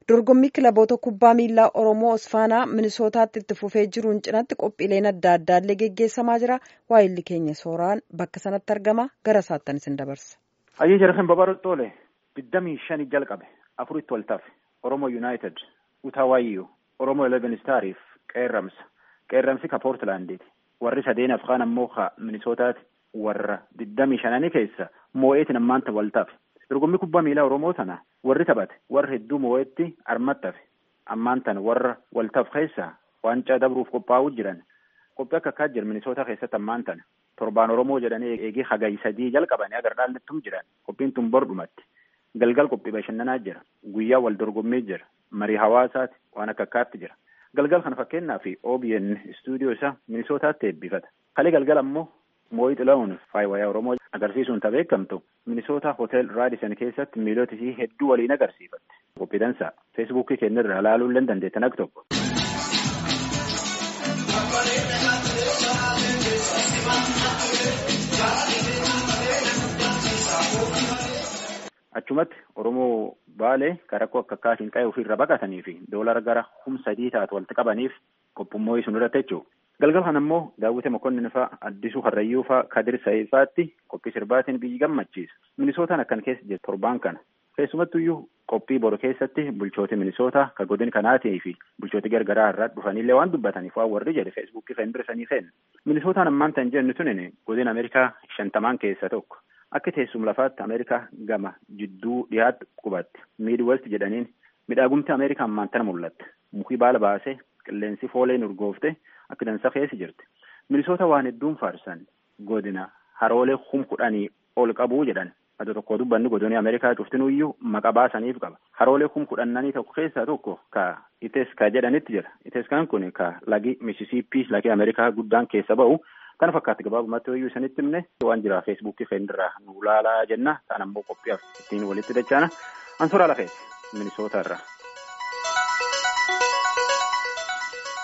dorgommii kilaboota kubbaa miilaa oromoo osfaanaa minisootaatti itti fufee jiruun cinatti qophiileen adda addaallee geggeessamaa jira waayilli keenya sooraan bakka sanatti argama gara isaattan isin dabarsa. Ayyee jarreen babarotti oole digdamii shanii jalqabe afuritti wal tafe oromoo yuunaayitid utawaayyuu oromoo eleven staariif qeerramsa qeerramsi ka poortilaandiiti warri sadeen afqaan ammoo ka minisootaati warra digdamii shananii keessa moo'eetiin ammaanta wal tafe. dorgommii kubbaa miilaa oromoo tana warri taphate warra hedduu moo'etti armattafe ammaan tana warra waltaf keessa waancaa dabruuf qophaa'uu jiran qophii akka akkaa jira minisoota keessatti ammaan tana torbaan oromoo jedhanii eegee hagayi sadii jalqabanii agar dhaallattum jiran qophiin tun bordhumatti galgal qophii bashannanaa jira guyyaa wal dorgommii jira marii hawaasaati waan akka akkaatti jira galgal kana fakkeenyaaf OBN istuudiyoo isaa minisootaatti eebbifata kalee galgal ammoo moo'ii xila'uun faayiwayaa oromoo agarsiisuun ta beekamtu minisoota hotel raadison keessatti miilota isii hedduu waliin agarsiifatte qophii dansaa feesbuukii keenya irraa ilaaluu illee dandeettan akka tokko. achumatti oromoo baalee rakkoo akka akkaatiin qa'ee ofiirra baqatanii fi doolara gara humna sadii taatu walitti qabaniif qophummoo sun irratti jechuudha. galgal kana immoo daawwite mokonnin faa addisuu harrayyuu faa kadir sa'ifaatti qophii sirbaatiin biyyi gammachiisa minisootaan akkan keessa jiru torbaan kana keessumattuyyuu qophii boru keessatti bulchooti minisoota ka godin kanaatii fi bulchooti gargaraa irraa dhufanillee waan dubbataniif waan warri jedhe feesbuukii fendirisanii feen minisootaan ammaan tan jennu tunin godin ameerikaa shantamaan keessa tokko akka teessuma lafaatti ameerikaa gama jidduu dhiyaatti qubatti miidwest jedhaniin midhaagumti ameerikaa ammaan tana mul'atte mukii baala baasee qilleensi fooleen urgoofte akka dansa keessa jirti minisoota waan hedduun faarsan godina haroolee hum kudhanii ol qabuu jedhan adda tokko dubbanni godinii ameerikaa cuftinuyyuu maqa baasaniif qaba haroolee hum kudhannanii tokko keessaa tokko ka iteska jedhanitti jira iteskaan kun ka lagi misisiippii lagi ameerikaa guddaan keessa ba'u kana fakkaatti gabaabumatti hoyyuu isanitti himne waan jira feesbuukii feendirraa nu laalaa jenna ta'an ammoo qophiyaaf ittiin walitti dachaana ansoraa lafeeti minisootaa irraa.